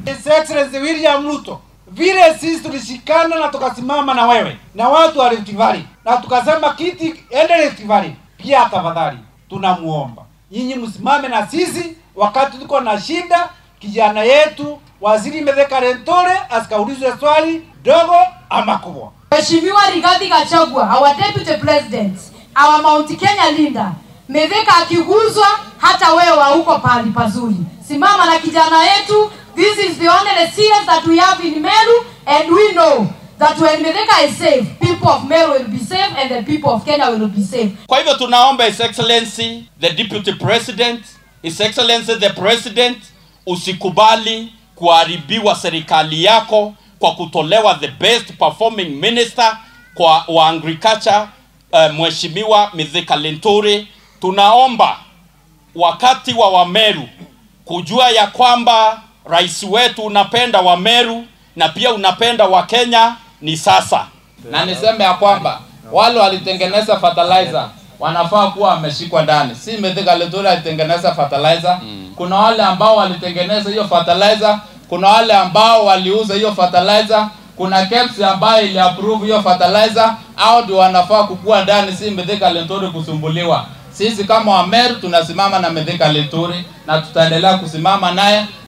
His Excellency William Ruto, vile sisi tulishikana na tukasimama na wewe na watu wa Rift Valley na tukasema kiti ende Rift Valley, pia tafadhali tunamuomba nyinyi msimame na sisi wakati tuko na shida. Kijana yetu Waziri Mithika Linturi asikaulizwe swali dogo ama kubwa. Mheshimiwa Rigathi Gachagua, our deputy president, our Mount Kenya leader, Mithika akiguzwa, hata wewe hauko pahali pazuri. Simama na kijana yetu. This is the only CS that we have in Meru and we know that when Mithika is safe, people of Meru will be safe and the people of Kenya will be safe. Kwa hivyo tunaomba His Excellency the Deputy President, His Excellency the President, usikubali kuharibiwa serikali yako kwa kutolewa the best performing minister kwa wa agriculture uh, Mheshimiwa Mithika Linturi. Tunaomba wakati wa Wameru kujua ya kwamba rais wetu unapenda Wameru na pia unapenda Wakenya ni sasa. na niseme ya kwamba wale walitengeneza fertilizer wanafaa kuwa wameshikwa ndani, si Mithika Linturi alitengeneza fertilizer. Kuna wale ambao walitengeneza hiyo fertilizer, kuna wale ambao waliuza hiyo fertilizer, kuna KEBS ambayo ili approve hiyo fertilizer, au ndio wanafaa kukua ndani, si Mithika Linturi kusumbuliwa. Sisi kama Wameru tunasimama na Mithika Linturi na tutaendelea kusimama naye